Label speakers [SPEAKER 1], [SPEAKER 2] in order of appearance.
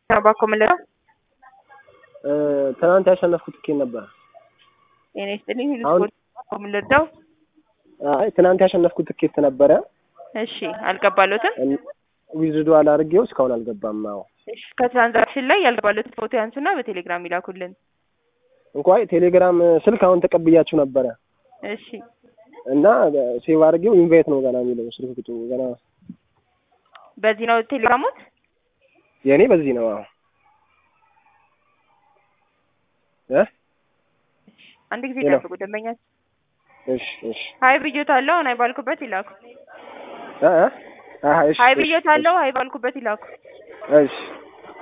[SPEAKER 1] ባኮ ምለው
[SPEAKER 2] ትናንት ያሸነፍኩት ትኬት ነበር።
[SPEAKER 1] ጤና ይስጥልኝ። ሁሉ
[SPEAKER 2] አሁን-
[SPEAKER 1] ስፖርት ባኮ ምልርዳው።
[SPEAKER 2] አይ ትናንት ያሸነፍኩት ትኬት ነበረ።
[SPEAKER 1] እሺ አልገባሎትም።
[SPEAKER 2] ዊዝዶ አላርጌው እስካሁን አልገባም። አዎ
[SPEAKER 1] እሺ ከትራንዛክሽን ላይ ያልገባሎትን ፎቶ ያንሱና በቴሌግራም ይላኩልን።
[SPEAKER 2] እንኳን ቴሌግራም ስልክ አሁን ተቀብያችሁ ነበረ
[SPEAKER 1] እሺ
[SPEAKER 2] እና ሴቭ አድርጌው ኢንቫይት ነው ገና የሚለው ስልክ ቁጥሩ ገና
[SPEAKER 1] በዚህ ነው ቴሌግራሙት።
[SPEAKER 2] የእኔ በዚህ ነው። አዎ እ
[SPEAKER 1] አንድ ጊዜ
[SPEAKER 2] ሄሎ።
[SPEAKER 1] ጠብቁ ደንበኛ
[SPEAKER 2] እሺ እሺ
[SPEAKER 1] ሀይ ብዮታለሁ አሁን አይባልኩበት ይላኩ።
[SPEAKER 2] እ እ አሀ እሺ
[SPEAKER 1] ሀይ
[SPEAKER 2] እሺ
[SPEAKER 1] ብዮታለሁ አይባልኩበት ይላኩ።
[SPEAKER 2] እሺ